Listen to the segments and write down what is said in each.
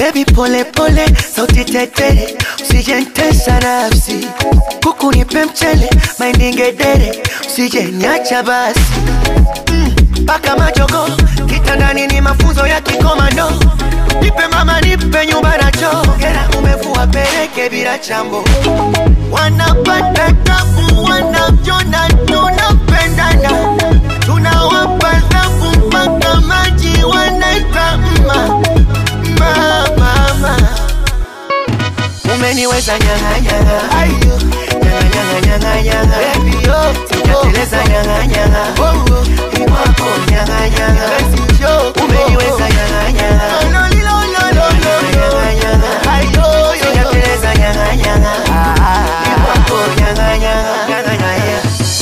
Baby pole pole, sauti tetere, usije ntesa nafsi. Kuku nipe mchele, mahindi ngedere, usije niacha basi. Paka majogo, kitandani ni mafunzo ya kikomando. Nipe mama, nipe nyumba na choo. Hera umevua peleke bila chambo. Wanapata tabu, wanavyona tunapendana. Tunawapa thabu mpaka maji wanaita mma mma mama. Umeniweza nyanga nyanga, ayo nyanga nyanga nyanga nyanga, baby yo, sijateleza nyanga nyanga, oh oh, iwako nyanga nyanga, basi yo, umeniweza nyanga nyanga, no no no no no nyanga nyanga, ayo yo, sijateleza nyanga nyanga, ah ah, iwako nyanga nyanga, nyanga nyanga.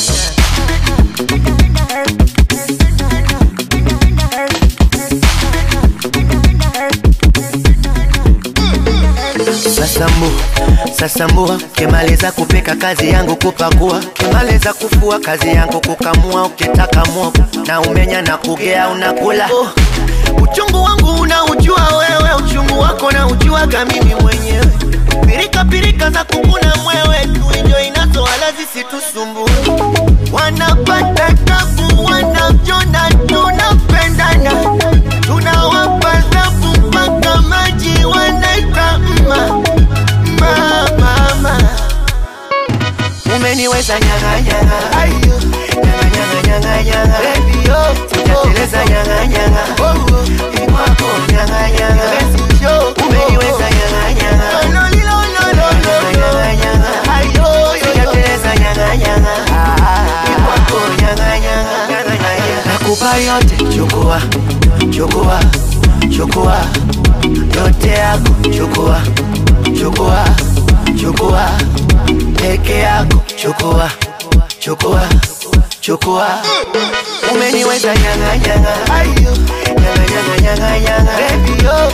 Sasambu, sasambua, ukimaliza kupika kazi yangu kupakua, ukimaliza kufua kazi yangu kukamua, ukitaka mwogo na umenya na kugea unakula. Oh, uchungu wangu unaujua wewe, uchungu wako na ujuaga mimi mwenyewe. Pirika pirika za kukuna mwewe, tuinjo inazo wala zisitusumbue. Wanapata tabu, wanavyona tunapendana, tunawapa thabu mpaka maji wanaita mma mma mama. Umeniweza nyanga nyanga, ayo nyanga nyanga nyanga nyanga, baby yo, sijateleza nyanga nyanga, oh oh, ikwako nyanga nyanga, basi yo, umeniweza nyanga nyanga, no no no no no nyanga nyanga, ayo yo, sijateleza nyanga nyanga, ah ah, ikwako nyanga nyanga, nyanga nyanga, nakupa yote, chukua chukua chukua yote yako, chukua chukua chukua peke yako, chukua chukua chukua. Umeniweza nyanga nyanga, ayo nyanga nyanga nyanga nyanga, baby yo,